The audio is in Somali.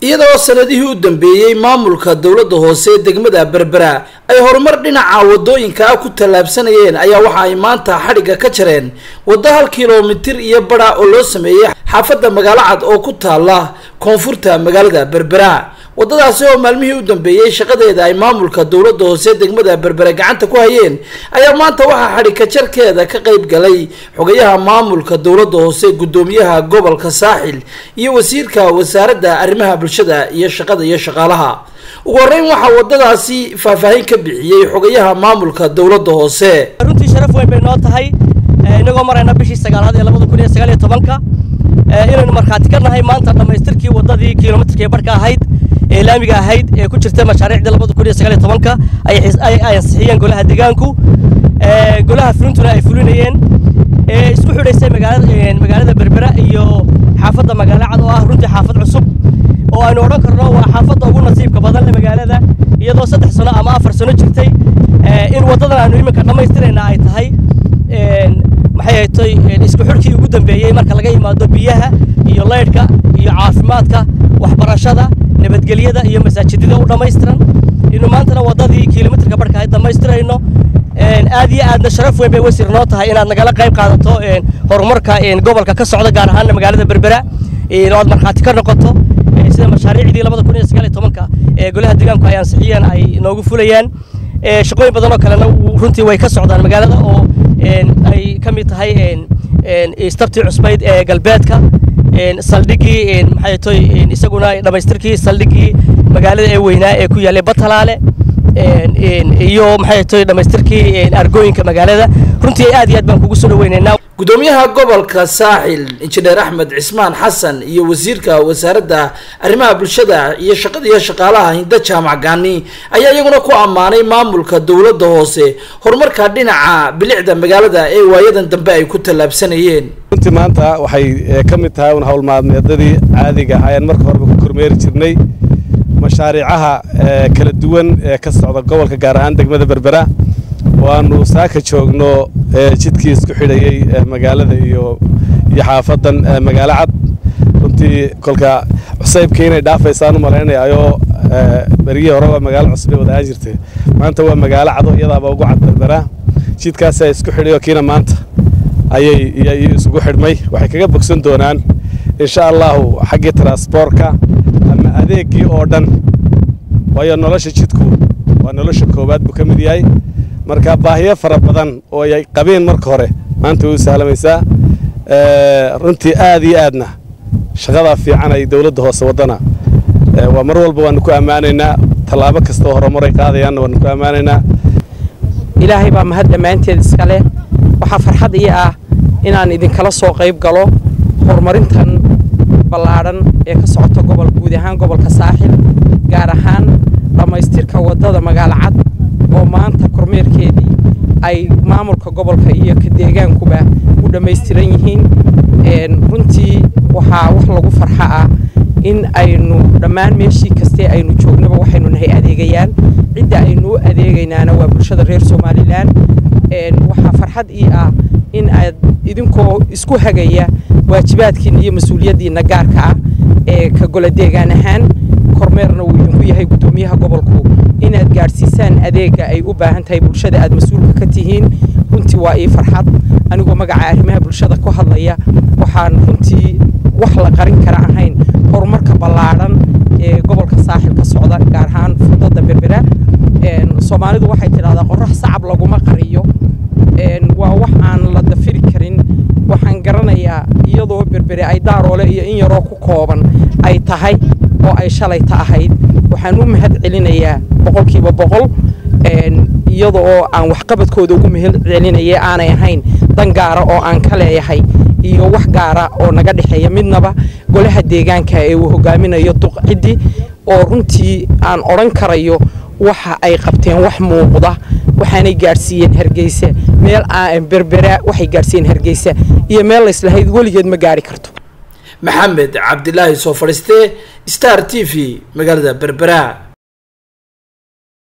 iyadoo sanadihii u dambeeyey maamulka dowladda hoose ee degmada berbera ay horumar dhinaca wadooyinka ah ku tallaabsanayeen ayaa waxa ay maanta xadhigga ka jareen waddo hal kilomitir iyo badha oo loo sameeyey xaafadda magaalo cad oo ku taala koonfurta magaalada berbera waddadaasi oo maalmihii u dambeeyey shaqadeeda ay maamulka dowladda hoose degmada berbere gacanta ku hayeen ayaa maanta waxaa xadhigka jarkeeda ka qayb galay xogayaha maamulka dowladda hoose guddoomiyaha gobolka saaxil iyo wasiirka wasaaradda arrimaha bulshada iyo shaqada iyo shaqaalaha ugu horreyn waxaa waddadaasi faahfaahin ka bixiyey xogayaha maamulka dowladda hoose runtii sharaf weyn bay noo tahay inagoo marayna bishii sagaalaad ee labada kun iyo sagaal iyo tobanka inaynu markhaati ka nahay maanta dhammaystirkii waddadii kilomitarkii barhka ahayd ee laamiga ahayd ee ku jirta mashaariicdii labada kun iyo sagaal iyo tobanka ay ansixiyeen golaha deegaanku golaha fulintuna ay fulinayeen ee isku xidhaysay magaalada magaalada berbera iyo xaafadda magaalo cad oo ah runtii xaafad cusub oo aynu odhan karno waa xaafadda ugu nasiibka badan le magaalada iyadoo saddex sano ama afar sano jirtay in waddadan aynu iminka dhammaystirayna ay tahay maxay haytay isku xidhkii ugu dambeeyey marka laga yimaado biyaha iyo laydhka iyo caafimaadka waxbarashada nabadgelyada iyo masaajidada u dhammaystiran inu maantana waddadii kilomitarka barhka ay dhammaystirayno aad iyo aadna sharaf weyn bay wasiir noo tahay inaad nagala qayb qaadato horumarka gobolka ka socda gaar ahaana magaalada berbera oo aad markhaati ka noqoto sida mashaariicdii labada kun iyo sagaal iyo tobanka ee golaha deegaanku ay ansixiyeen ay noogu fulayaan shaqooyin badan oo kalena runtii way ka socdaan magaalada oo ay ka mid tahay istabtii cusbayd ee galbeedka saldhigii maxay toy isaguna dhammaystirkii saldhigii magaalada ee weynaa ee ku yaallay batalaale iyo maxay toy dhammaystirkii argooyinka magaalada runtii aad iyo aad baan kugu soo dhaweynaynaa guddoomiyaha gobolka saaxil injineer axmed cismaan xasan iyo wasiirka wasaaradda arrimaha bulshada iyo shaqada iyo shaqaalaha hinda jaamac gaani ayaa iyaguna ku ammaanay maamulka dowladda hoose horumarka dhinaca bilicda magaalada ee waayadan dambe ay ku tallaabsanayeen runtii maanta waxay ka mid tahay un howlmaalmeedadii caadiga ayaan marka horeba ku kormeeri jirnay mashaariicaha kala duwan ee ka socda gobolka gaar ahaan degmada berbera waanu saaka joogno jidkii isku xidhayey magaalada iyo iyo xaafadan magaalo cad runtii kolka cusaybkii inay dhaafaysaan u malaynayaayoo berigii horeba magaalo cusub ay wadaahaan jirtay maanta waa magaalo cado iyadaaba ugu cad berbera jidkaasaa isku xidhayo kiina maanta ayay isugu xidhmay waxay kaga bogsan doonaan insha allahu xaggii transboorka ama adeeggii oo dhan waayo nolosha jidku waa nolosha koowaad buu ka mid yahay marka baahiyo fara badan oo ay qabeen marka hore maanta way u sahlamaysaa runtii aad iyo aadna shaqadaa fiican ay dowladda hoose waddana waa mar walba waanu ku ammaanaynaa tallaabo kasta oo horumaray qaadayaanna waanu ku ammaanaynaa ilaahay baa mahad dhammaanteed iska leh waxaa farxad ii ah inaan idinkala soo qayb galo horumarintan ballaadhan ee ka socota gobol guud ahaan gobolka saaxil gaar ahaan dhammaystirka waddada magaalo cad oo maanta kormeerkeedii ay maamulka gobolka iyo ka deegaankuba u dhammaystiran yihiin runtii waxaa wax lagu farxa ah in aynu dhammaan meeshii kastee aynu joognaba waxaynu nahay adeegayaal cidda aynu u adeegaynaana waa bulshada reer somalilan waxaa farxad ii ah in aad idinkoo isku hagaya waajibaadkiina iyo mas-uuliyaddiinna gaarka ah ee ka golo deegaan ahaan kormeerna uu idinku yahay guddoomiyaha gobolku inaad gaadhsiisaan adeegga ay u baahan tahay bulshada aad mas-uulka ka tihiin runtii waa ii farxad anigoo magaca arrimaha bulshada ku hadlaya waxaan runtii wax la qarin kara ahayn horumarka ballaadhan ee gobolka saaxil ka socda gaar ahaan furdada berbera soomaalidu waxay tidhahdaa qorax sacab laguma qariyo waa wax aan la dafiri karin waxaan garanayaa iyadoo berbere ay daaroole iyo in yaroo ku kooban ay tahay oo ay shalayta ahayd waxaan u mahad celinayaa boqolkiiba boqol iyada oo aan waxqabadkooda ugu mahad celinaya aanay ahayn dan gaara oo aan ka leeyahay iyo wax gaara oo naga dhexeeya midnaba golaha deegaanka ee uu hogaaminayo duqciddi oo runtii aan odhan karayo waxa ay qabteen wax muuqda waxaanay gaadhsiiyeen hargeysa meel berbera waxay gaadhsiiyeen hargeysa iyo meel layslahayd weligeed ma gaari karto maxamed cabdilaahi soo fadhiiste star t v magaalada berbera